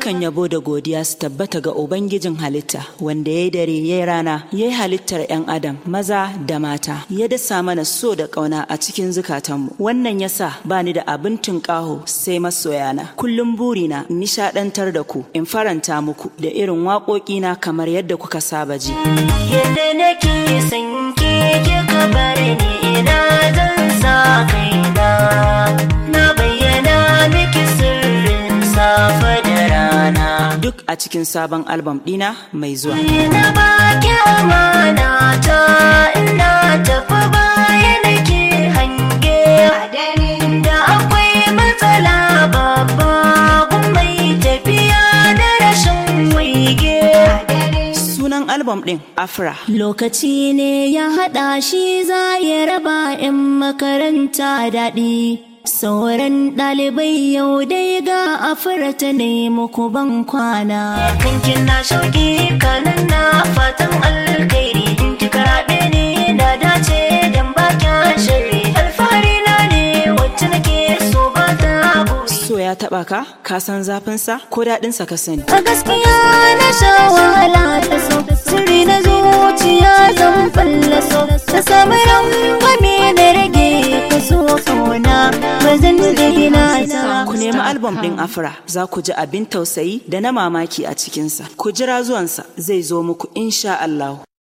Dukkan yabo da godiya su tabbata ga Ubangijin halitta wanda ya yi dare ya yi rana ya yi halittar 'yan adam maza da mata ya dasa mana so da ƙauna a cikin zukatanmu wannan ya sa ba ni da abin tunƙaho sai masoyana kullum burina in nishaɗantar da ku in faranta muku da irin waƙoƙina kamar yadda kuka saba ji. Yadda nake son ke kika bar ni ina zan sa kaina na bayyana miki sirrin safe da rana. Duk a cikin sabon albam ɗina mai zuwa. Na baki amana ta ina tafi baya nake hange da akwai matsala babba gun mai tafiya da rashin waige. Sunan albam ɗin Afra. Lokaci ne ya haɗa shi za ya raba 'yan makaranta daɗi. Sauran ɗalibai yau dai ga afirata ne muku ban kwana. Kankin na shauki kanan na fatan alkairi in ki karaɓe ne da dace dan bakin shari. Alfahari na ne wacce nake so ba ta So ya taɓa ka? Ka san zafinsa ko daɗinsa ka sani? A gaskiya na sha wahala ta so Sirri na zuciya zan fallaso Ta samu rangwame da rage kaso kauna Ba zan daina ta Ku nemi albam ɗin Afra za ku ji abin tausayi da na mamaki a cikinsa. Ku jira zuwansa zai zo muku insha Allah.